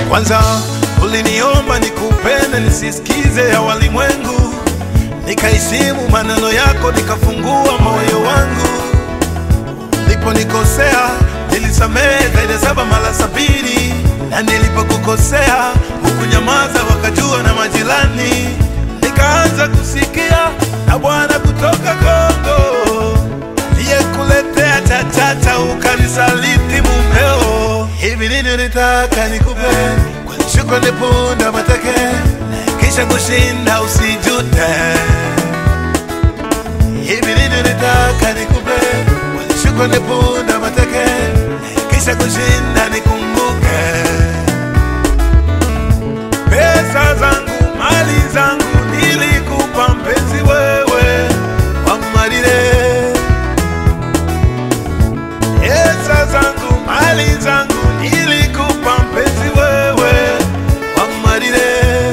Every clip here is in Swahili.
Kwanza uliniomba nikupende nisisikize ya walimwengu, nikaheshimu maneno yako, nikafungua moyo wangu. Niliponikosea nilisamehe zaidi ya saba mara sabini, na nilipokukosea hukunyamaza, wakajua na majirani. Nikaanza kusikia na Bwana kutoka Kongo aliyekuletea chachata ukanisaliti mumeo. Hivi nini unitaka nikupe? Kwani shukrani punda mateke, kisha kushinda usijute. Hivi nini unitaka nikupe? Kwani shukrani punda mateke, kisha kushinda nikumbuke. Pesa zangu, mali zangu nilikupa mpenzi wewe, wamalile Pesa zangu, mali zangu nilikupa mpenzi wewe, wamalile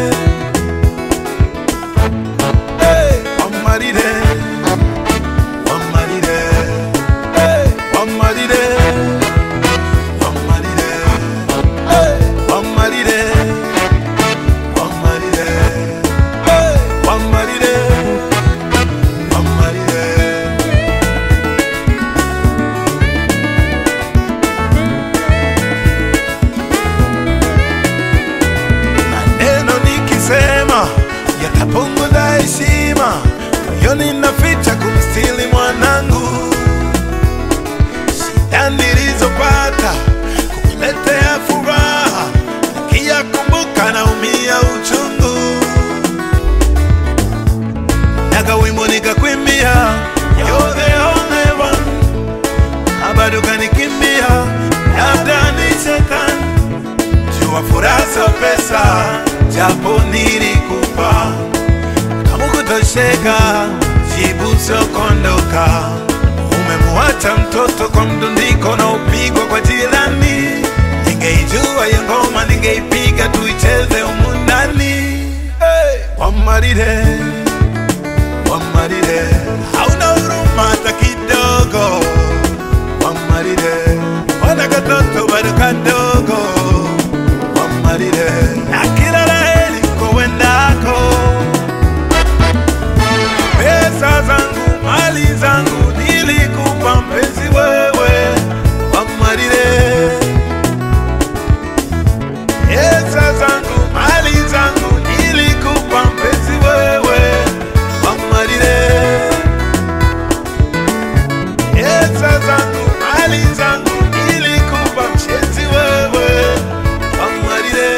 hey, wamalile wamalile hey, wamalile wamalile hey, wamalile wamalile hey, wamalile wamalile maneno nikisema yatapunguza heshima, moyoni naficha kumstili mwanangu. Shida nilizopata kukuletea furaha, nikiyakumbuka naumia uchungu. Naga wimbo nikakwimbia, you're the only one, na bado kanikimbia, labda ni shetani jua furaha sio pesa, japo nilikupa kama kutosheka, jibu sio kondoka. Umemuacha mtoto kwa mdundiko na upigwa kwa jirani. Ningeijua hiyo ngoma, ningeipiga tuicheze humu ndani. Hey! Wamarire, wamarire, hauna huruma hata kidogo. Wamarire, wana katoto bado kadogo wamarire na kila laheri kowendako. Pesa zangu, mali zangu nilikupa mpenzi wewe, wamarire. Pesa zangu, mali zangu nilikupa mpenzi wewe, wamarire. Pesa zangu, mali zangu nilikupa mpenzi wewe, wamarire.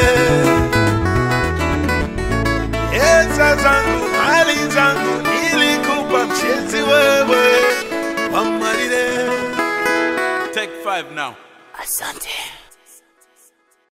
Pesa zangu, mali zangu nilikupa mpenzi wewe, wamarire. Take five now. Asante.